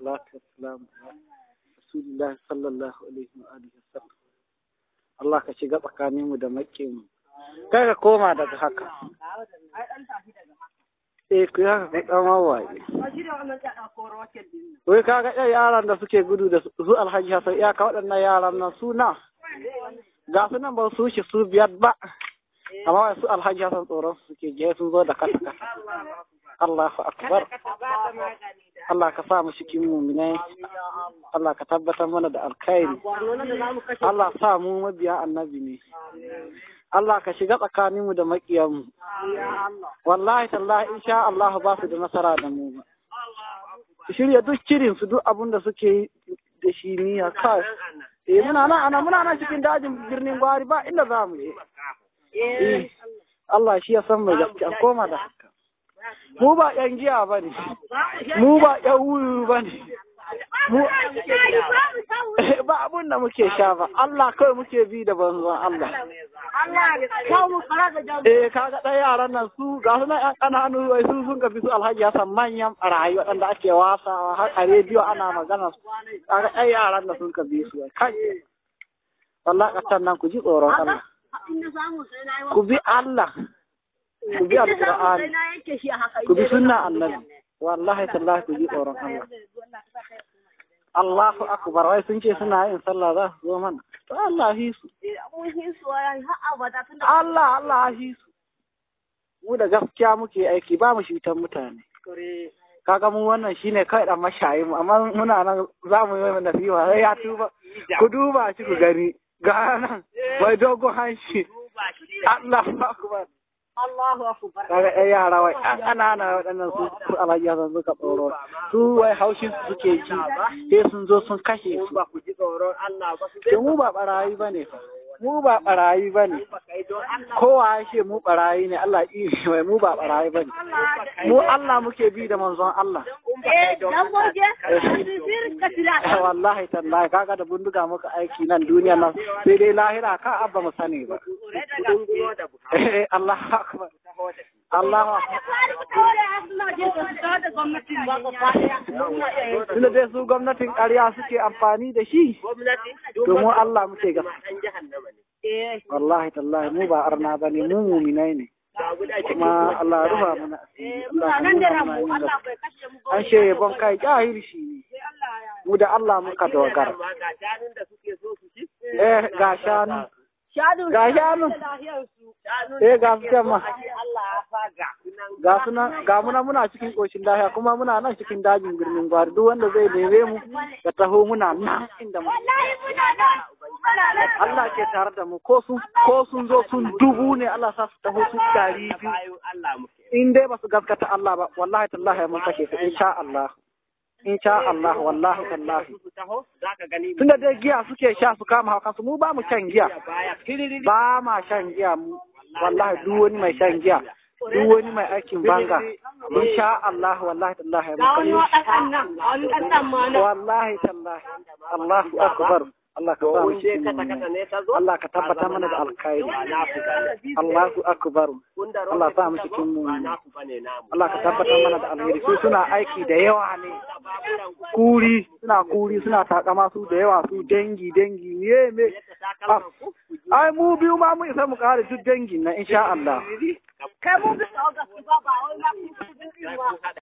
salatu wassalamu ala rasulillah sallallahu alaihi wa alihi wasallam Allah ka shiga tsakanin mu da maƙin mu kai ka koma daga haka eh ku haka ku dan wawaye wai kaga ɗan yaran da suke gudu da su alhaji hasan iyaka waɗannan yaran nan suna ga su nan ba su shi su biyar ba amma su alhaji hasan tsoron su suke je sun zo da kasa kasa Allahu akbar Allah ka sa mu cikin muminai Allah ka tabbatar mana da alkhairi Allah sa mu mabiya annabi ne Allah ka shiga tsakaninmu da maƙiyanmu wallahi tallahi insha Allah ba su da nasara da mu ba shirya duk cirin su duk abin da suke yi da shi niyya kai eh muna nan ana muna nan cikin dajin birnin gwari ba inda za mu je eh Allah shi ya san mai gaskiya koma da haka mu ba yan giya ba ne mu ba yan wuyu ba ne mu ba abun da muke sha ba Allah kawai muke bi da banzan Allah eh kaga ɗan yaran nan su ga su nan ƴan ƙananu wai su sun gafi su alhaji ya san manyan ɓarayi waɗanda ake wasawa har a rediyo ana magana su kaga ɗan yaran nan sun bi su kai wallahi ƙasar nan ku ji tsoron Allah ku bi Allah ku bi alƙur'ani ku bi sunna annabi wallahi tallahi ku ji tsoron Allah Allahu akbar wai sun ce suna yin sallah za su zo mana to Allah hi su Allah Allah hi su mu da gaskiya muke aiki ba mu shitan mutane kaga mu wannan shine kai dan mashayi mu amma muna nan za mu yi nasiha sai ya tuba ku duba shi ku gani ga nan wai dogon hanshi Allahu akbar Allahu akbar. kaga ɗan yara wai ɗan ƙanana waɗannan su su alhaji Hassan suka tsoro su wai haushin su suke ji sai sun zo sun kashe su Ba ku ji tsoron Allah ba su to mu ba barayi bane fa mu ba barayi bane kai don Allah. kowa ya ce mu barayi ne Allah yi wai mu ba barayi bane mu Allah muke bi da manzon Allah Eh, dan goge, sir ka tira. wallahi tallahi kaga da bindiga muka aiki nan duniya nan sai dai lahira ka abba mu sani ba Kudin gulo da buka. Eh, Allah akbar Allah akbar tunda dai su gwamnatin ƙarya suke amfani da shi Gwamnati, to mu Allah muke ga an jahannama ne. Eh, wallahi tallahi mu ba arna bane mu muminai ne ga guda ke kuma Allah ya rufa mana asiri Allah ya nan da nuna mana ramu, yin Allah gaskiya. bai kashe mu ba. an ce bon kai jahilci ne mu da Allah muka dogara Amma ga shanun da suke so su ci. eh ga shanu Shanu. ga shanu Shanun eh ga su can ma Allah ya faga. ga su nan ga muna muna cikin koshin lahiya kuma muna nan cikin dajin birnin gwari duk wanda zai neme mu ya taho muna nan inda mu Allah ke tare da mu ko sun ko sun zo sun dubu ne Allah sa su taho su dari biyu Bayan Allah muke. in dai ba su gaskata Allah ba wallahi tallahi mun kashe su insha Allah insha Allah wallahi tallahi Su taho, za ka gani tunda dai giya suke sha su kama hauka su mu ba mu shan giya baya. Kiriri. ba ma shan giya mu wallahi duk wani mai shan giya duk wani mai aikin banga insha Allah wallahi tallahi mun kashe shi. wallahi tallahi Allahu akbar Allah ka sa mu Wuce cikin kata mu'minai. kata ne ta zo. Allah ka tabbatar mana da alkhairi Ba na ku bane. Allahu akbar Kun da Allah sa mu roƙe cikin ba mu'minai. na ku bane namu. Allah ka tabbatar mana da alheri su suna aiki da yawa ne kuri suna kuri suna takama su da yawa su dangi dangi ne me Ah, ai mu biyu ma mu isa mu kare duk dangin na insha Allah Kai mu bisa ga su ba ba wai na ku